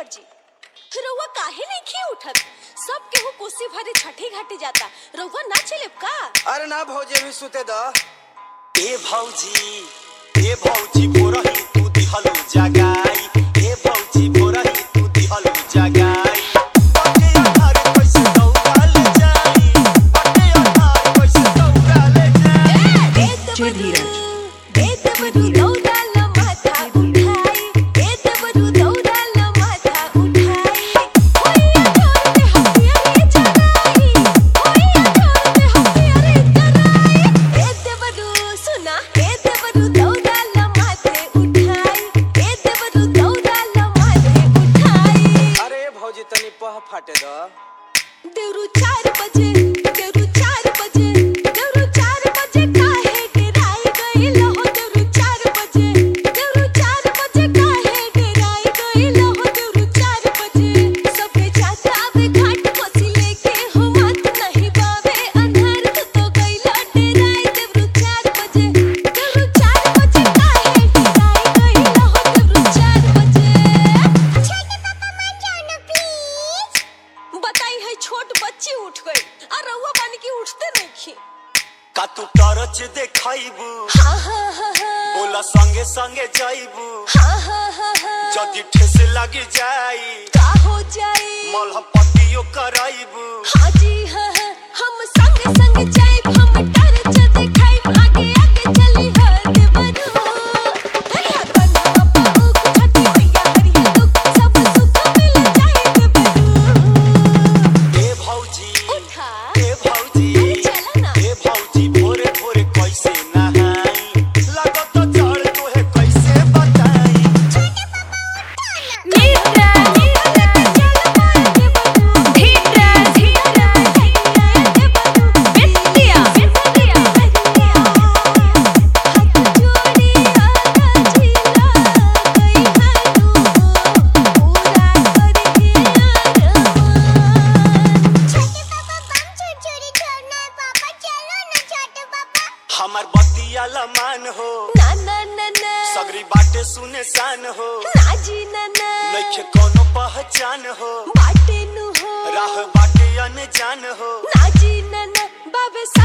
देवर जी रउआ काहे नहीं खी उठत सब केहू कोसी भरे छठी घाटे जाता रउआ ना चलेब का अरे ना भौजी अभी सुते द ए भौजी ए भौजी बोरही तू दिहलु जगाई ए भौजी बोरही तू दिहलु जगाई बाटे अनार कैसे दौड़ाल जाई बाटे अनार कैसे दौड़ाल जाई जय धीरज ए देवरू दौड़ाल माथा उठाई ए देवरू दौड़ाल माथा उठाई होइया जोरते हसिया रे जगाई होइया जोरते हसिया रे जगाई ए देवरू सुना ए देवरू दौड़ाल माथे उठाई ए देवरू दौड़ाल माथे उठाई अरे भौजी तनी पह फाटे द देवरू चार बजे देवरू चार बजे देवरू चार बजे काहे गिराई गई लहो देवरू चार बजे देवरू चार बजे काहे गिराई गई लहो देवरू चार बजे सबके चाचा आवे घाट कोसी लेके हो मत नहीं बावे अंधार तू तो गई लटेराई देवरू चार बजे देवरू चार बजे काहे गिराई गई लहो देवरू चार बजे छोटे पापा मत जाओ ना प्लीज बताई है छोट बच्ची उठ गई और रउआ बन के उठते नहीं खी का तू टॉर्च देखाइबू हाँ हाँ हाँ हाँ बोला संगे संगे जाइबू हाँ हाँ हाँ हाँ जदी ठेस लगी जाई का हो जाए मलहम पट्टियो कराइबू हाँ जी हाँ हाँ हम संग संग जाए हम टर्च दिखाई आगे आगे चली हर देवरू हरिया बना पापा उक छठी भैया हरिया दुख सब सुख मिल जाए देवरू ए भौजी उठा ए भौजी अरे चला ना ए भौजी भोरे भोरे कैसे नहाई लागत जड़ तोहे कैसे बताई नीरा नीरा चल पाए देवरू धीरा धीरा धीरा देवरू बिटिया बिटिया बिटिया हाथ जोड़ी आगा झीला गई हारू पूरा करके आरमान छोटे पापा बम छुरछुरी छोड़ना है पापा चलो ना छोटे पापा हमर बतिया लमान हो ना ना ना ना सगरी बाटे सुने शान हो ना जी ना ना नइखे कोनो पहचान हो बाटे नु हो राह बाटे अनजान हो ना जी ना ना बाबे सा